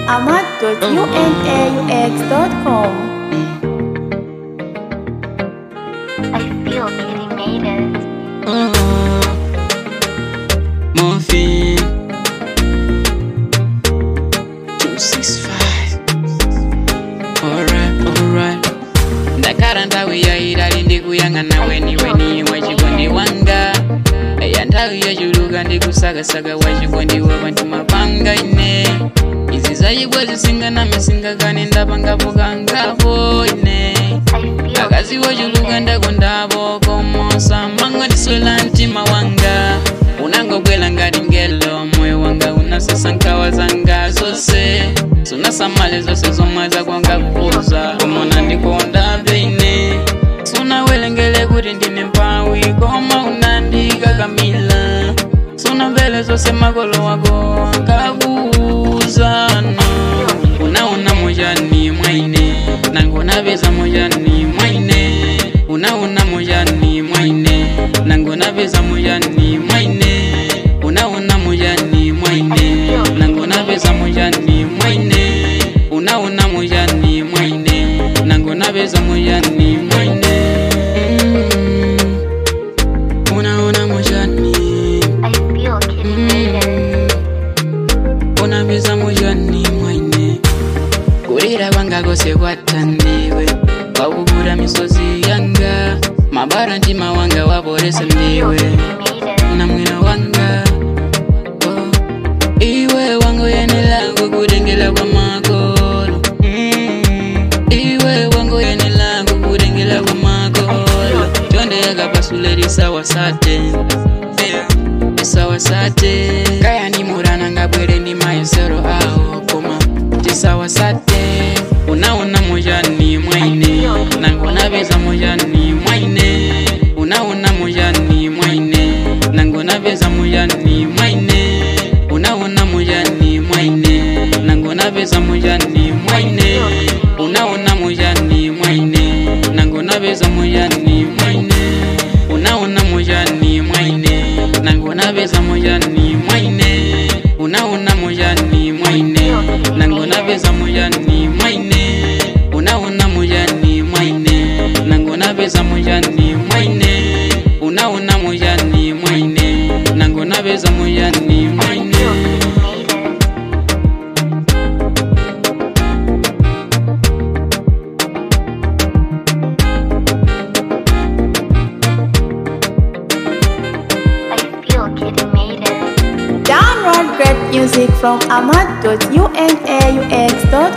ahmad.unaux.com. I feel Kitty made it. Morphine 265 Alright, alright ndakara nthawi yairali ndikuyang'ana weni weni wachikondi wanga eya nthawi yachuluka ndikusakasaka wachikondi wapanti mapanga ine izi zachibwa zisinganame singakane ndapangapo kangapo ine I feel akazi wochuluka ndakondapo komosa manga ndiswela mtima wanga unangobwela ngati ngelo moyo wanga unasesa nkhawa zanga zonse sunasamale zonse zomwe zakwanga kupuza komona ndikonda peine sunawelengele kuti ndine mpawi koma unandikakamila sunamvele zonse makolo wako ankakuuzana unaona mojani mwaine nangonapeza mojani mwaine unaona mojani mwaine nangonapeza mojani mwaine unaona mojani mwaine nangonapeza mojani mwaine unaona mojani mwaine nangonapeza mojani mwaine Mm. unaona mojani I feel Kitty made it. unapeza mojani mwaine kulira kwanga kose kwatandiwe kwakubura misozi yanga mabara mtima wanga waporesa ndiwe Kitty made it. na mwina wanga oh. iwe wangoyenela kukutengela kwa makolo mm. iwe wangoyenela kukutengela kwa makolo chonde yakapasule lisawasate yeah. tisawasate kaya ni murana ngabwere ni mayesero awo koma tisawasate unaona mojani mwaine nangonapeza mojani mwaine unaona mojani mwaine nangonapeza mojani mwaine unaona mojani mwaine nangonapeza mojani mwaine unaona mojani mwaine nangonapeza mojani mwaine unaona mojani mwaine nangonapeza mojani mwaine unaona mojani mwaine nangonapeza mojani mwaine unaona mojani mwaine nangonapeza mojani mwaine unaona mojani mwaine nangonapeza mojani mwaine I feel Kitty made it. Download great music from ahmad.unaux.com.